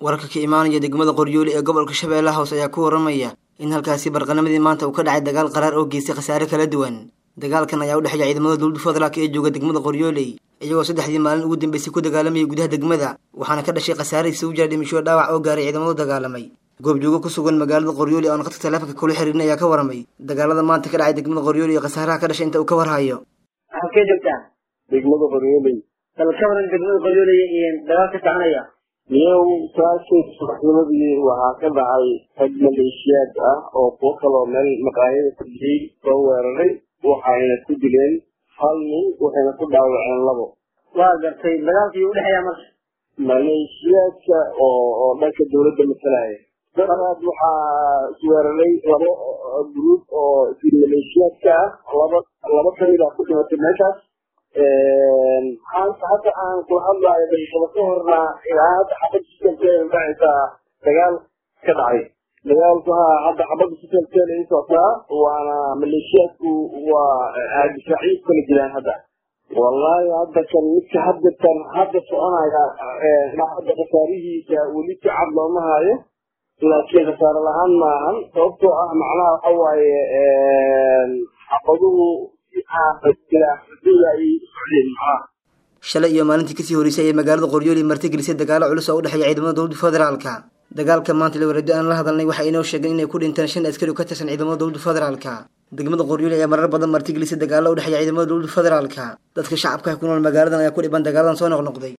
wararka ka imaanaya degmada qoryooli ee gobolka shabeellaha hoose ayaa ku waramaya in halkaasi barqanamadii maanta uu ka dhacay dagaal qaraar oo geystay khasaare kala duwan dagaalkan ayaa u dhexeeya ciidamada dowladda federaalk ee jooga degmada qoryooley iyagoo saddexdii maalin ugu dambeysay ku dagaalamayay gudaha degmada waxaana ka dhashay khasaare isugu jira dhimisho dhaawac oo gaaray ciidamadu dagaalamay goobjoogo ku sugan magaalada qoryooli oon khadka taleefanka kula xiriirin ayaa ka waramay dagaalada maanta ka dhacay degmada qoryooli iyo khasaaraha ka dhashay inta uu ka warhayo halkee joogtaa degmada qoryooley bal ka waran degmada qoryooley iyo dagaal ka soconaya miyow saashay subaxnimadii waxaa ka dhacay rag maleeshiyaad ah oo kuwo kaloo meel maqaayada ku jiyey soo weeraray waxayna ku dileen hal nin waxayna ku dhaawaceen labo waa gartay dagaalkii u dhexeeya marka maleeshiyaadka oo oo dhanka dawladda masalaya daraad waxaa isweeraray labo gruub oo maleeshiyaadka ah laba laba kamid ah ku dhimatay meeshaas maanta hadda aan kula hadlaayo daqiiqada ka horna ilaa hadda xabad sisalkeeda dhacaysaa dagaal ka dhacay dagaalku ha hadda xabada sisalkeeda ay socotaa waana maleeshiyaadku waa difaaciyo kala jiraan hadda wallahi hadda kan midka hadatan hadda soconaya hadda khasaarihiisa weli si cad looma hayo laakiin khasaare la-aan maahan sababtoo ah macnaha waxa waaye xabaduhu shalay iyo maalintii kasii horeysay ayay magaalada qoryooli martigelisay dagaalo culus oo u dhexeeya ciidamada dowladda federaalka dagaalka maanta lawarado aan la hadalnay waxay inoo sheegeen inay ku dhinteen shan askari oo ka tirsan ciidamada dowladda federaalka degmada qoryooli ayaa marar badan martigelisay dagaalo u dhexeeya ciidamada dowladda federaalka dadka shacabka ku nool magaaladan ayaa ku dhiban dagaaladan soo noqnoqday